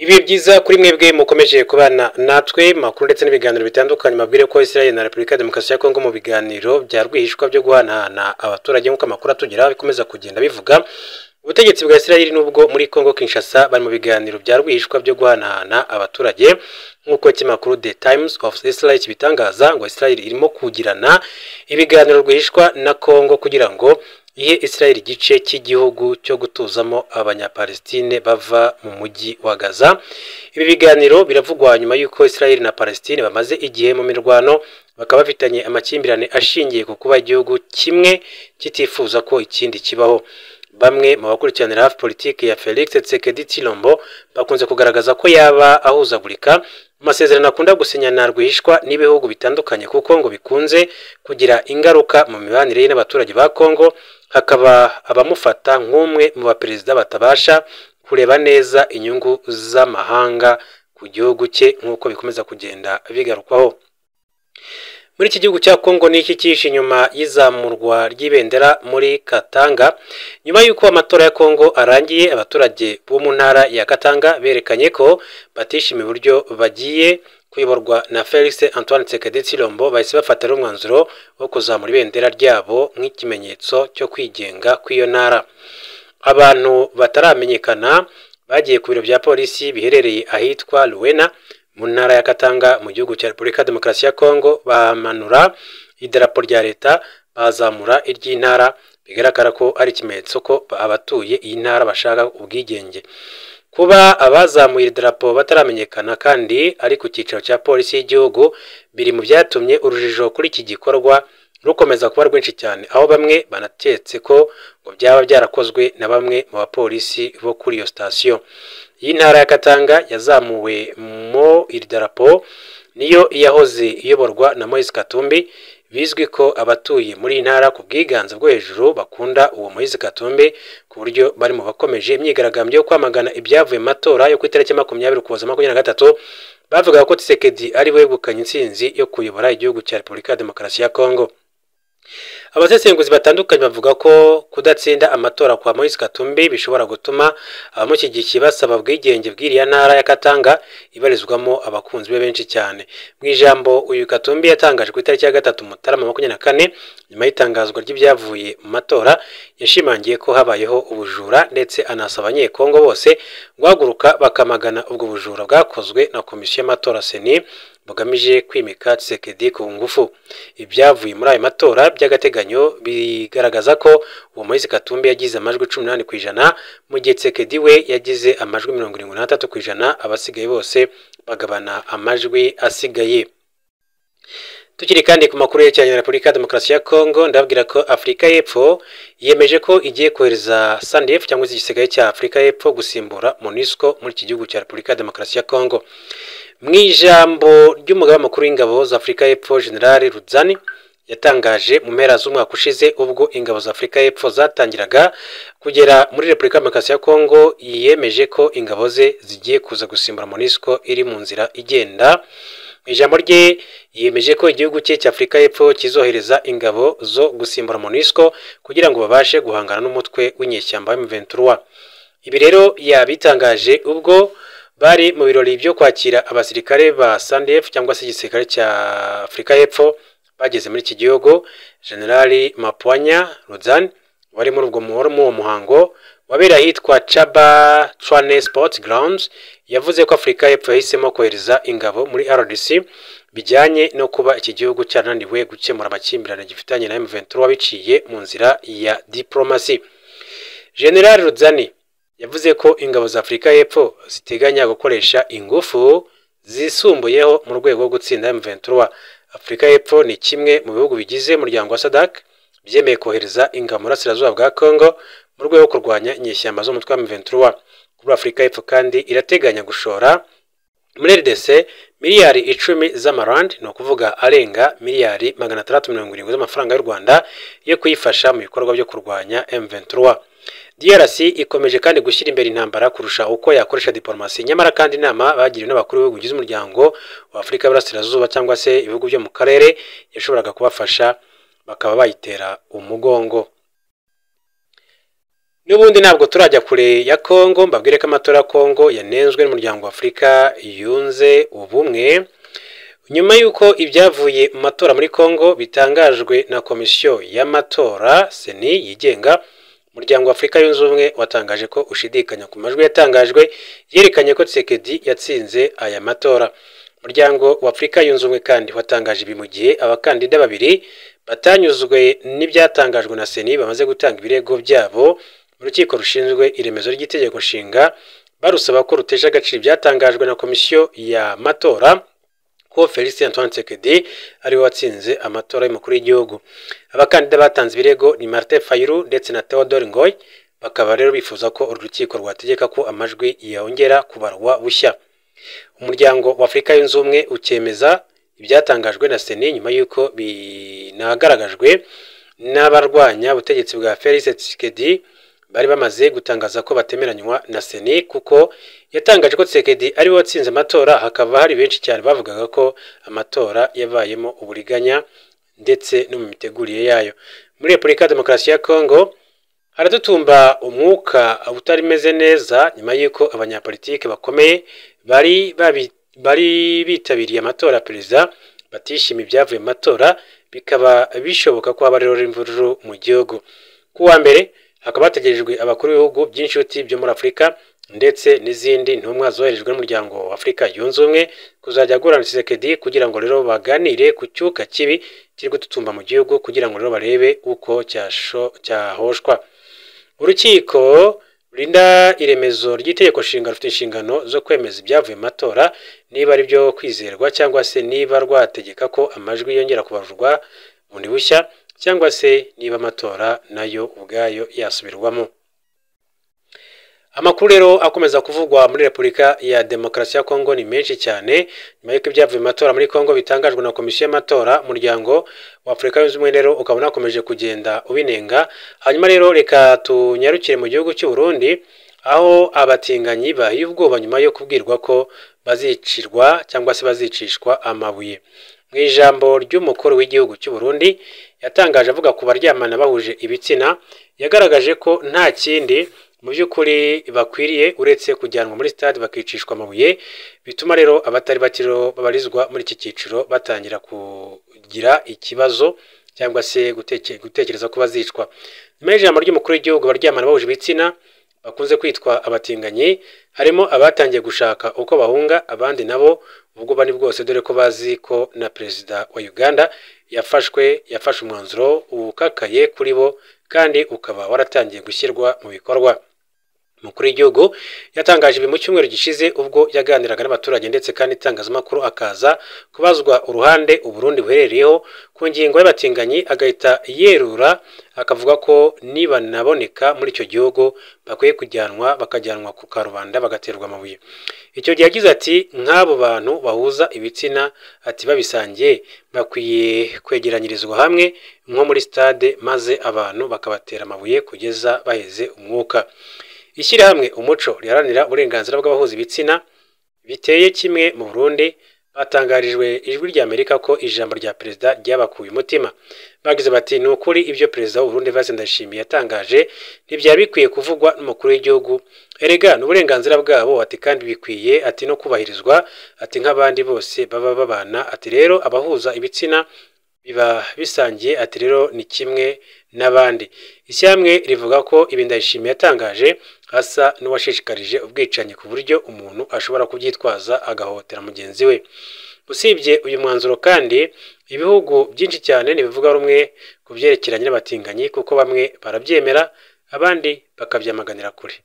ibihe byiza kuri mwebwe mukomeje kubana natwe makuru ndetse n'ibiganiro bitandukanye mabwire ko Israel na Repubulika ya Demokarasi ya Kongo mu biganiro bya rwihishwa byo guhanahana abaturage nk'uko amakuru atugeraho bikomeza kugenda bivuga ubutegetsi bwa Israel nubwo muri Kongo Kinshasa bari mu biganiro bya rwihishwa byo guhanahana abaturage nk'uko ikinyamakuru The Times of Israel kibitangaza ngo Israel irimo kugirana ibiganiro rwihishwa na Kongo kugira ngo ihe Israel igice cy'igihugu cyo gutuzamo abanyapalestine bava mu mujyi wa Gaza ibi biganiro biravugwa nyuma y'uko Israel na Palestine bamaze igihe mu mirwano bakaba bafitanye amakimbirane ashingiye ku kuba igihugu kimwe kitifuza ko ikindi kibaho bamwe mu bakurikiranira hafi politiki ya Felix Tshisekedi Tshilombo bakunze kugaragaza ko yaba ahuzagurika mu masezerano akunda gusinyana rwihishwa n'ibihugu bitandukanye kuko ngo bikunze kugira ingaruka mu mibanire ye n'abaturage ba Kongo hakaba abamufata nk'umwe mu baperezida batabasha kureba neza inyungu z'amahanga ku gihugu cye nk'uko bikomeza kugenda bigarukwaho muri iki gihugu cya Kongo n'iki cyihishe inyuma y'izamurwa ry'ibendera muri Katanga nyuma y'uko amatora ya Kongo arangiye abaturage bo mu ntara ya Katanga berekanye ko batishimiye uburyo bagiye kuyoborwa na Felix Antoine Tshisekedi Tshilombo bahise bafatira umwanzuro wo kuzamura ibendera ryabo nk'ikimenyetso cyo kwigenga kw'iyo ntara abantu bataramenyekana bagiye ku biro bya polisi biherereye ahitwa Luwena mu ntara ya Katanga mu gihugu cya Repubulika ya Demokarasi ya Kongo bamanura idarapo rya leta bazamura iry'intara bigaragara ko ari ikimenyetso ko abatuye iyi ntara bashaka ubwigenge kuba abazamuye idarapo bataramenyekana kandi ari ku cyicaro cya polisi y'igihugu biri mu byatumye urujijo kuri iki gikorwa rukomeza kuba rwinshi cyane aho bamwe banaketse ko ngo byaba byarakozwe na bamwe mu bapolisi bo kuri iyo sitasiyo iyi ntara ya Katanga yazamuwe mu iri darapo niyo yahoze iyoborwa na Moise Katumbi bizwi ko abatuye muri iyi ntara ku bwiganze bwo hejuru bakunda uwo Moise Katumbi ku buryo bari mu bakomeje imyigaragambyo yo kwamagana ibyavuye mu matora yo ku itariki ya makumyabiri ukuboza makumyabiri na gatatu bavugaga ko Tshisekedi ari we wegukanye intsinzi yo kuyobora igihugu cya Repubulika ya Demokarasi ya Kongo abasesenguzi batandukanye bavuga ko kudatsinda amatora kwa Moise Katumbi bishobora gutuma abamushyigikiye basaba ubwigenge bw'iriya ntara ya Katanga ibarizwamo abakunzi be benshi cyane mu ijambo uyu Katumbi yatangaje ku itariki ya gatatu Mutarama makumyabiri na kane nyuma y'itangazwa ry'ibyavuye mu matora yashimangiye ko habayeho ubujura ndetse anasaba abanyekongo bose guhaguruka bakamagana ubwo bujura bwakozwe na komisiyo y'amatora seni bugamije kwimika Tshisekedi ku ngufu ibyavuye muri ayo matora by'agateganyo bigaragaza ko uwo Moise Katumbi yagize amajwi 18 ku ijana mu gihe Tshisekedi we yagize amajwi 73 ku ijana abasigaye bose bagabana amajwi asigaye Tukiri kandi ku makuru yerekeranye na Repubulika ya Demokarasi ya Kongo ndababwira ko Afurika y'Epfo yemeje ko igiye kohereza SANDF cyangwa se igisigaye cya Afurika y'Epfo gusimbura MONUSCO muri iki gihugu cya Repubulika ya Demokarasi ya Kongo mu ijambo ry'umugaba mukuru w'ingabo z'afurika y'epfo general rudzani yatangaje mu mpera z'umwaka ushize ubwo ingabo z'afurika y'epfo zatangiraga kugera muri repubulika ya demokarasi ya kongo yemeje ko ingabo ze zigiye kuza gusimbura monisco iri mu nzira igenda mu ijambo rye yemeje ko igihugu cye cya afurika y'epfo kizohereza ingabo zo gusimbura monisco kugira ngo babashe guhangana n'umutwe w'inyeshyamba w'imiventura ibi rero yabitangaje ubwo bari mu birori byo kwakira abasirikare ba SANDF cyangwa se igisirikare cya Afurika y'Epfo bageze muri iki gihugu Generali Mapwanya Rudzan wari muri ubwo muhoro mu muhango wabera ahitwa Chaba Chwane Sports Grounds yavuze ko Afurika y'Epfo yahisemo kohereza ingabo muri RDC bijyanye no kuba iki gihugu cyarananiwe gukemura amakimbirane gifitanye na M23 wabiciye mu nzira ya diplomasi General Rudzani yavuze ko ingabo za Afurika y'Epfo ziteganya gukoresha ingufu zisumbuyeho mu rwego rwo gutsinda M23. Afurika y'Epfo ni kimwe mu bihugu bigize umuryango wa SADC byemeye kohereza ingabo mu burasirazuba bwa Congo mu rwego rwo kurwanya inyeshyamba z'umutwe wa M23. Kuri Afurika y'Epfo kandi irateganya gushora muri RDC miliyari icumi z'amarand ni ukuvuga arenga miliyari magana atandatu mirongo irindwi z'amafaranga y'u Rwanda yo kuyifasha mu bikorwa byo kurwanya M23. DRC ikomeje kandi gushyira imbere intambara kurusha uko yakoresha diplomasi nyamara kandi inama bagiriwe n'abakuru b'ibihugu bigize umuryango wa Afurika y'Iburasirazuba cyangwa se ibihugu byo mu karere yashoboraga kubafasha bakaba bayitera umugongo n'ubundi ntabwo turajya kure ya kongo mbabwire ko amatora ya kongo yanenzwe n'umuryango wa afurika yunze ubumwe nyuma y'uko ibyavuye mu matora muri kongo bitangajwe na komisiyo y'amatora seni yigenga umuryango wa afurika yunze ubumwe watangaje ko ushidikanya ku majwi yatangajwe yerekanye ko Tshisekedi yatsinze aya matora umuryango wa afurika yunze ubumwe kandi watangaje ibi mu gihe abakandida babiri batanyuzwe n'ibyatangajwe na seni bamaze gutanga ibirego byabo mu rukiko rushinzwe iremezo ry'itegeko nshinga barusaba ko rutesha agaciro ibyatangajwe na komisiyo y'amatora ko Felicien Antoine Tshisekedi ariwe watsinze amatora y'umukuru w'igihugu abakandida batanze ibirego ni Martin Fayulu ndetse na Theodore Ngoy bakaba rero bifuza ko uru rukiko rwategeka ko amajwi yongera kubarwa bushya umuryango wa Afurika yunze ubumwe ukemeza ibyatangajwe na Seni nyuma y'uko binagaragajwe n'abarwanya ubutegetsi bwa Felicien Tshisekedi bari bamaze gutangaza ko batemeranywa na Seni kuko yatangaje ko Tshisekedi ariwe watsinze amatora hakaba hari benshi cyane bavugaga ko amatora yabayemo uburiganya ndetse no mu mitegurire yayo muri Repubulika ya Demokarasi ya Kongo haradutumba umwuka utarimeze neza nyuma y'uko abanyapolitike bakomeye bari babi- bari bitabiriye amatora ya perezida batishimiye ibyavuye mu matora bikaba bishoboka ko haba rero imvururu mu gihugu ku wa mbere hakaba hategerejwe abakuru b'ibihugu by'inshuti byo muri afurika ndetse n'izindi ntumwa zoherejwe n'umuryango wa afurika yunze ubumwe kuzajya guhura na Tshisekedi kugira ngo rero baganire ku cyuka kibi kiri gututumba mu gihugu kugira ngo rero barebe uko cyasho- cyahoshwa urukiko rurinda iremezo ry'itegeko nshinga rufite inshingano zo kwemeza ibyavuye mu matora niba ari byo kwizerwa cyangwa se niba rwategeka ko amajwi yongera kubarurwa bundi bushya cyangwa se niba amatora nayo ubwayo yasubirwamo amakuru rero akomeza kuvugwa muri repubulika ya demokarasi ya kongo ni menshi cyane nyuma y'uko ibyavuye mu matora muri kongo bitangajwe na komisiyo y'amatora umuryango wa afurika yunze ubumwe rero ukaba unakomeje kugenda ubinenga hanyuma rero reka tunyarukire mu gihugu cy'u Burundi aho abatinganyi bahiye ubwoba nyuma yo kubwirwa ko bazicirwa cyangwa se bazicishwa amabuye mu ijambo ry'umukuru w'igihugu cy'u Burundi yatangaje avuga ku baryamana bahuje ibitsina yagaragaje ko nta kindi mu by'ukuri bakwiriye uretse kujyanwa muri stade bakicishwa amabuye bituma rero abatari bakiriho babarizwa muri iki cyiciro batangira kugira ikibazo cyangwa se guteke- gutekereza ko bazicwa nyuma y'ijambo ry'umukuru w'igihugu baryamana bahuje ibitsina bakunze kwitwa abatinganyi harimo abatangiye gushaka uko bahunga abandi nabo ubwo bani bwose dore ko bazi ko na perezida wa Uganda yafashwe yafashe umwanzuro ukakaye kuri bo kandi ukaba waratangiye gushyirwa mu bikorwa umukuru w'igihugu yatangaje ibi mu cyumweru gishize ubwo yaganiraga n'abaturage ndetse kandi itangazamakuru akaza kubazwa uruhande uburundi buherereyeho ku ngingo y'abatinganyi agahita yerura akavuga ko nibanaboneka muri icyo gihugu bakwiye kujyanwa bakajyanwa ku karubanda bagaterwa amabuye icyo gihe yagize ati nk'abo bantu bahuza ibitsina ati babisangiye bakwiye kwegeranyirizwa hamwe nko muri stade maze abantu bakabatera amabuye kugeza baheze umwuka ishyirahamwe umuco riharanira uburenganzira bw'abahuza ibitsina biteye kimwe mu Burundi batangarijwe ijwi ry'Amerika ko ijambo rya perezida ryabakuye umutima bagize bati ni ukuri ibyo perezida w'u Burundi Vincent Ndayishimiye yatangaje ntibyari bikwiye kuvugwa n'umukuru w'igihugu erega ni uburenganzira bwabo ati kandi bikwiye ati no kubahirizwa ati nk'abandi bose baba babana ati rero abahuza ibitsina biba bisangiye ati rero ni kimwe n'abandi ishyamwe rivuga ko ibi ndayishimiye yatangaje asa n'uwashishikarije ubwicanyi ku buryo umuntu ashobora kubyitwaza agahohotera mugenzi we usibye uyu mwanzuro kandi ibihugu byinshi cyane ntibivuga rumwe ku byerekeranye n'abatinganyi kuko bamwe barabyemera abandi bakabyamaganira kure